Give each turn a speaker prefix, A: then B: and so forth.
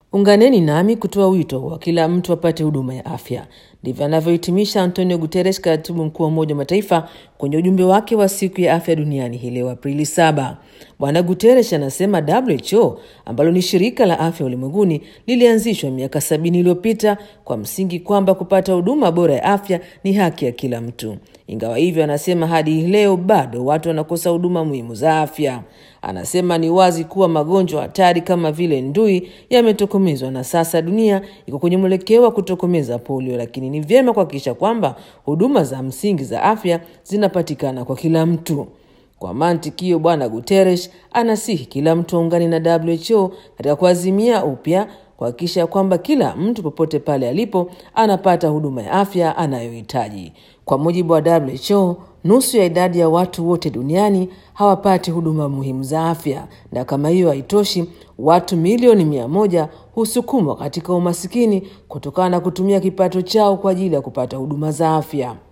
A: Unganeni nami kutoa wito wa kila mtu apate huduma ya afya. Ndivyo anavyohitimisha Antonio Guterres, katibu mkuu wa Umoja wa Mataifa, kwenye ujumbe wake wa siku ya afya duniani hii leo Aprili 7. Bwana Guterres anasema WHO ambalo ni shirika la afya ulimwenguni lilianzishwa miaka sabini iliyopita kwa msingi kwamba kupata huduma bora ya afya ni haki ya kila mtu. Ingawa hivyo, anasema hadi leo bado watu wanakosa huduma muhimu za afya. Anasema ni wazi kuwa magonjwa hatari kama vile ndui yametokomezwa na sasa dunia iko kwenye mwelekeo wa kutokomeza polio, lakini ni vyema kuhakikisha kwamba huduma za msingi za afya zinapatikana kwa kila mtu. Kwa mantiki hiyo, Bwana Guterres anasihi kila mtu aungane na WHO katika kuazimia upya kuhakikisha kwamba kila mtu popote pale alipo anapata huduma ya afya anayohitaji. Kwa mujibu wa WHO, nusu ya idadi ya watu wote duniani hawapati huduma muhimu za afya, na kama hiyo haitoshi, watu milioni mia moja husukumwa katika umasikini kutokana na kutumia kipato chao kwa ajili ya kupata huduma za afya.